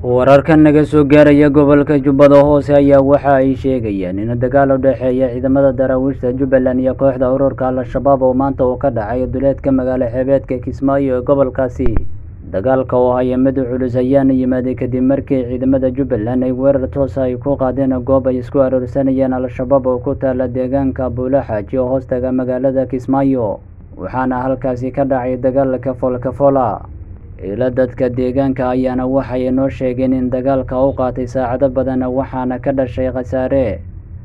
wararka naga soo gaaraya gobolka jubbada hoose ayaa waxa ay sheegayaan in dagaal u dhexeeya ciidamada daraawiishta jubbaland iyo kooxda ururka al-shabaab oo maanta uu ka dhacay duleedka magaalo xeebeedka kismaayo ee gobolkaasi dagaalka oo haya mid culus ayaana yimaaday kadib markii ciidamada jubbaland ay weerar toosa ay ku qaadeen goob ay isku aroorsanayeen al-shabaab oo ku taala deegaanka buulaxaaji oo hoostaga magaalada kismaayo waxaana halkaasi ka dhacay dagaal kafool kafoola ila dadka deegaanka ayaana waxay noo sheegeen in dagaalka u qaatay saacado badan waxaana ka dhashay khasaare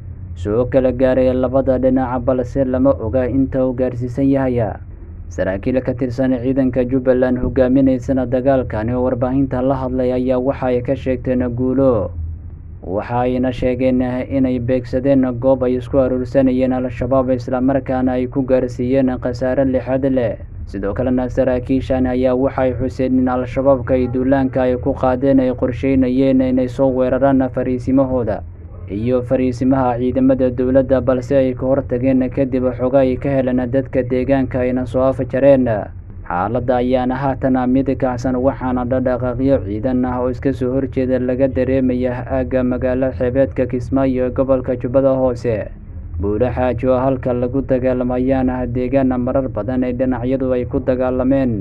soo kala gaaray labada dhinaca balse lama oga inta uu gaarsiisan yahay saraakiil ka tirsan ciidanka jubbaland hogaaminaysana dagaalkani oo warbaahinta la hadlay ayaa waxa ay ka sheegteen guulo waxa ayna sheegeen inay beegsadeen goob ay isku aruursanayeen al-shabaab islamarkaana ay ku gaarsiiyeen khasaare lixaad leh sidoo kalena saraakiishan ayaa waxay xuseen in al-shabaabka ay duulaanka ay ku qaadeen ay qorsheynayeen inay soo weeraraan fariisimahooda iyo fariisimaha ciidamada dowladda balse ay ka hortageen kadib xoga ay ka heleen dadka deegaanka ayna soo afjareen xaaladda ayaana haatana mid kacsan waxaana dhadhaqaaqyo ciidan ah oo iska soo horjeeda laga dareemaya aagga magaalo xeebeedka kismaayo ee gobolka jubbada hoose buulaxaaji oo halka lagu dagaalamayaana deegaana marar badan ee dhinacyadu ay ku dagaalameen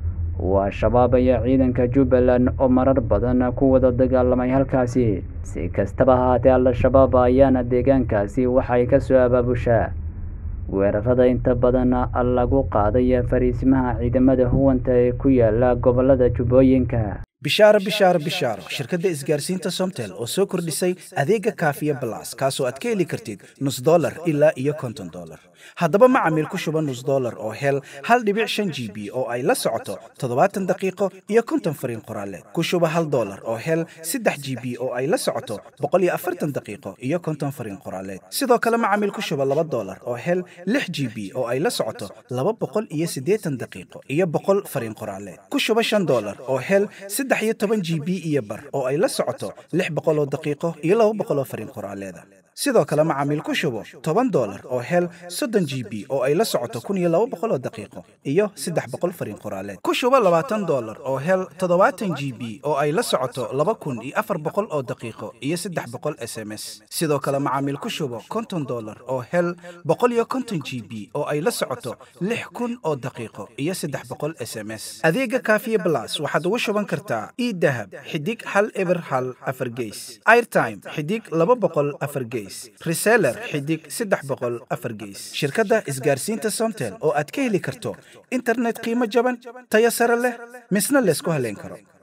waa shabaab ayaa ciidanka jubbaland oo marar badan ku wada dagaalamay halkaasi si kastaba haatee al-shabaab ayaana deegaankaasi waxay ka soo abaabushaa weerarada inta badan lagu qaaday fariisimaha ciidamada huwanta ee ku yaala gobolada jubbooyinka bishaaro bishaaro bishaaro shirkadda isgaarsiinta somtel oo soo kordhisay adeega kaafiya balas kaasoo aad ka heli kartid nus dolar ilaa iyo konton dolar haddaba macamiil ku shuba nus dolar oo hel hal dhibic shan g b oo ay la socoto toddobaatan daqiiqo iyo konton fariin qoraaleed ku shuba hal dolar oo hel saddex g b oo ay la socoto boqol iyo afartan daqiiqo iyo konton fariin qoraaleed sidoo kale macamiil ku shuba laba dolar oo hel lix g b oo ay la socoto laba boqol iyo siddeetan daqiiqo iyo boqol fariin qoraaleed ku shuba shan dolar oo hel saddex iyo toban g b iyo bar oo ay la socoto lix boqol oo daqiiqo iyo laba boqol oo fariin qoraaleeda sidoo kale macaamiil ku shubo toban dolar oo hel soddon g b oo ay la socoto kun iyo laba boqol oo daqiiqo iyo saddex boqol fariin qoraaleed ku shubo labaatan dolar oo hel toddobaatan g b oo ay la socoto laba kun iyo afar boqol oo daqiiqo iyo saddex boqol s m s sidoo kale macaamiil ku shubo konton dolar oo hel boqol iyo konton g b oo ay la socoto lix kun oo daqiiqo iyo saddex boqol s m s adeega kaafiye blas waxaad ugu shuban kartaa idahab xidig hal eber hal afar geys airtime xidig laba boqol afar geys reseller xidig saddex boqol afar geys shirkadda isgaarsiinta somtel oo aad ka heli karto internet qiimo jaban tayo sare leh misna laysku haleyn karo